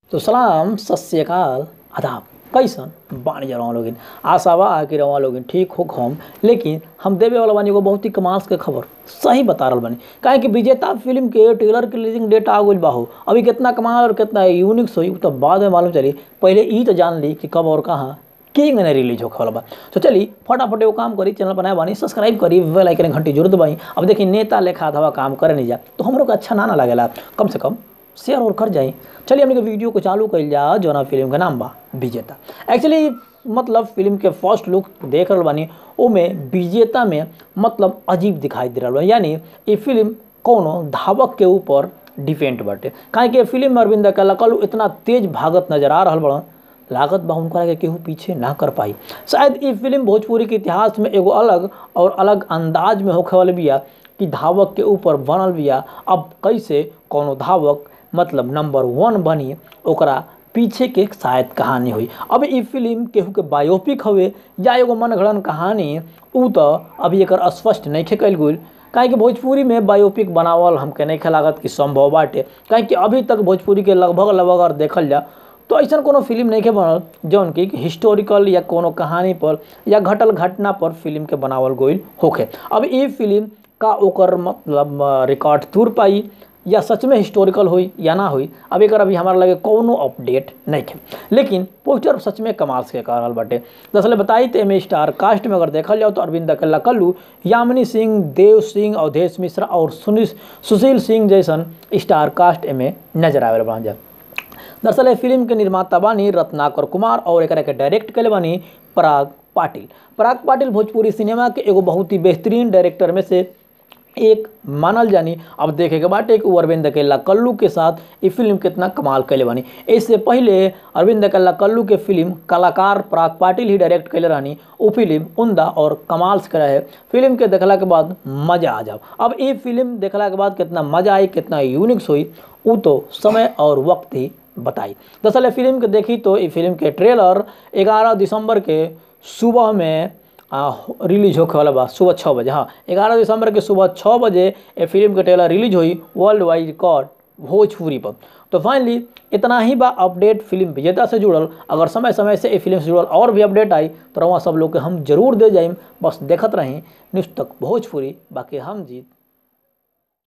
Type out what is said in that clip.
तो सलाम सत श्रीकाल आदाब कैसन बानी जा रहा लोगिन आशा बा कि रवा लोगिन ठीक हो हम लेकिन हम देवे वाला बानी एगो बहुत ही कमाल के खबर सही बता रहल बानी काहे कि विजेता फिल्म के ट्रेलर के रिलीजिंग डेट आ गइल बा हो अभी कितना कमाल और कितना यूनिक होई उ तो बाद में मालूम चली पहले ई तो जान ली कि कब और कहाँ के ने रिलीज होखे वाला बा तो चली फटाफट एगो काम करी चैनल बनाए बानी सब्सक्राइब करी बेल आइकन घंटी जरूर दबाई अब देखी नेता लेखा धवा काम करे नहीं जा तो हमरो को अच्छा ना ना लगेला कम से कम शेयर और कर जाई चलिए हमने के वीडियो को चालू कर जा जोना फिल्म का नाम बा विजेता एक्चुअली मतलब फिल्म के फर्स्ट लुक देख रहल बानी ओमे विजेता में मतलब अजीब दिखाई दे रहल बा यानी ये फिल्म कोनो धावक के ऊपर डिपेंड बाटे काहे कि फिल्म में अरविंद कलाकलू इतना तेज भागत नजर आ रहल बड़न लागत बा उनका के केहू पीछे ना कर पाई शायद ये फिल्म भोजपुरी के इतिहास में एगो अलग और अलग अंदाज में होखे वाले बिया कि धावक के ऊपर बनल बिया अब कैसे कोनो धावक मतलब नंबर वन बनी ओकरा पीछे के शायद कहानी हुई अब ई फिल्म केहू के बायोपिक हवे या एगो मनगढ़ंत कहानी उ तो अभी एक स्पष्ट नहीं कल गई काहे कि भोजपुरी में बायोपिक बनावल हमके नहीं लागत कि संभव बाटे काहे कि अभी तक भोजपुरी के लगभग लगभग अगर देखल जा तो ऐसा कोनो फिल्म नहीं के बनल जौन कि हिस्टोरिकल या कोनो कहानी पर या घटल घटना पर फिल्म के बनावल गईल होखे अब ई फिल्म का ओकर मतलब रिकॉर्ड तूर पाई या सच में हिस्टोरिकल हुई या ना हुई अब एक अभी हमारा लगे कोनो अपडेट नहीं है लेकिन पोस्टर सच में कमाल से कह रहा बाटे दरअसल बताई तो एम स्टार कास्ट में अगर देखल जाओ तो अरविंद अकेला कल्लू यामिनी सिंह देव सिंह अवधेश मिश्रा और सुनील सुशील सिंह जैसन स्टार कास्ट एमे नजर आवे बना जा दरअसल ये फिल्म के निर्माता बानी रत्नाकर कुमार और एक के डायरेक्ट कले बानी पराग पाटिल पराग पाटिल भोजपुरी सिनेमा के एगो बहुत ही बेहतरीन डायरेक्टर में से एक मानल जानी अब देखे के बाटे कि अरविंद अकेला कल्लू के साथ ये फिल्म कितना कमाल कैले बानी इससे पहले अरविंद अकेला कल्लू के फिल्म कलाकार पराग पाटिल ही डायरेक्ट कैले रहनी वो फिल्म उमदा और कमाल से रहे फिल्म के देखला के बाद मजा आ जाओ अब ये फिल्म देखला के बाद कितना मजा आई कितना यूनिक्स हुई वो तो समय और वक्त ही बताई दरअसल फिल्म के देखी तो ये फिल्म के ट्रेलर 11 दिसंबर के सुबह में आ, रिलीज होखे वाला बा सुबह छः बजे हाँ ग्यारह दिसंबर के सुबह छः बजे ये फिल्म के ट्रेलर रिलीज हुई वर्ल्ड वाइड रिकॉर्ड भोजपुरी पर तो फाइनली इतना ही बा अपडेट फिल्म विजेता से जुड़ल अगर समय समय से ये फिल्म से जुड़ल और भी अपडेट आई तो रवा सब लोग के हम जरूर दे जाइम बस देखत रहें न्यूज़ तक भोजपुरी बाकी हम जीत